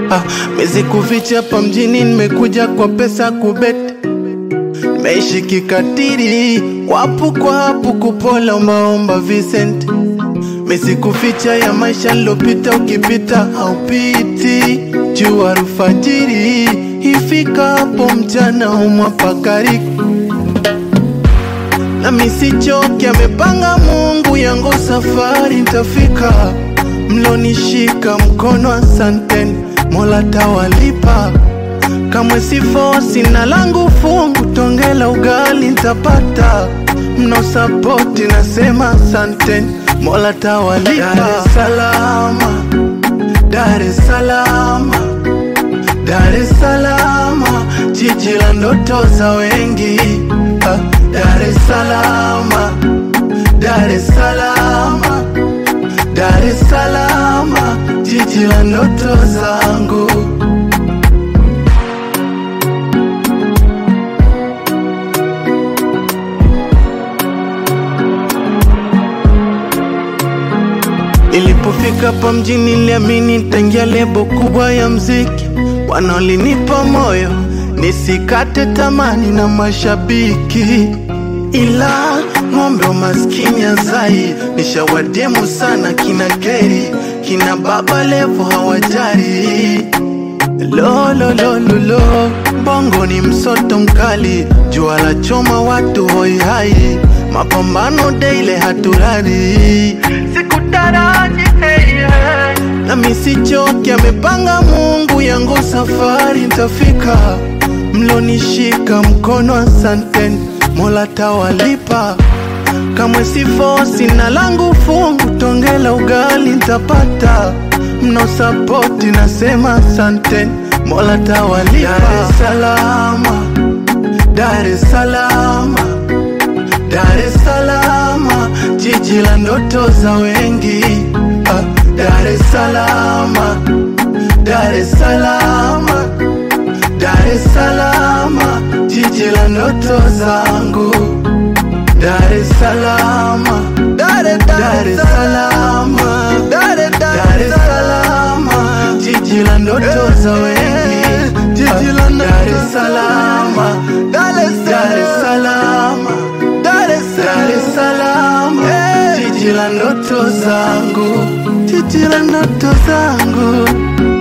Ah, mezi kuficha hapa mjini, nimekuja kwa pesa kubet, meishi kikatiri, wapu kwa hapu kupola ombaomba Vincent, mezi kuficha ya maisha nilopita, ukipita haupiti, jua alfajiri ifika hapo mchana umwapakariki na misichoki, amepanga Mungu yangu safari ntafika, mlonishika mkono, asanteni Mola tawalipa, kamwe sifosi na langu fungu, tongela ugali ntapata, mnaosapoti nasema asanteni Mola tawalipa. Dar es Salaam, Dar es Salaam, Dar es Salaam, jiji la ndoto za wengi Ah, Dar es Salaam, Dar es Salaam, Dar es Salaam, jiji la ndoto zangu. Nilipofika hapa mjini niliamini nitaingia lebo kubwa ya mziki, wanaolinipa moyo nisikate tamani na mashabiki, ila ng'ombe wa maskini azai nishawademu sana, kina Keri kina Baba Levo hawajari lololololo bongo ni msoto mkali, jua la choma watu hoi hai, mapambano daile haturari, sikutaraji hey, hey. na misichoki, amepanga Mungu yangu safari ntafika, mlonishika mkono, asanteni Mola tawalipa kamwe sifosi na langu fungu, tongela ugali ntapata, mnaosapoti nasema asanteni Mola tawalipa. Dar es Salaam, Dar es Salaam, Dar es Salaam, jiji la ndoto za wengi Ah, Dar es Salaam, Dar es Salaam, Dar es Salaam, jiji la ndoto zangu Dar es Salaam, Dar es Dar es Salaam, Dar es Dar es Salaam, jiji la ndoto za wengi, jiji la Dar es Salaam, Dar es Dar es Salaam, Dar es Dar es Salaam, jiji la ndoto zangu, jiji la ndoto zangu.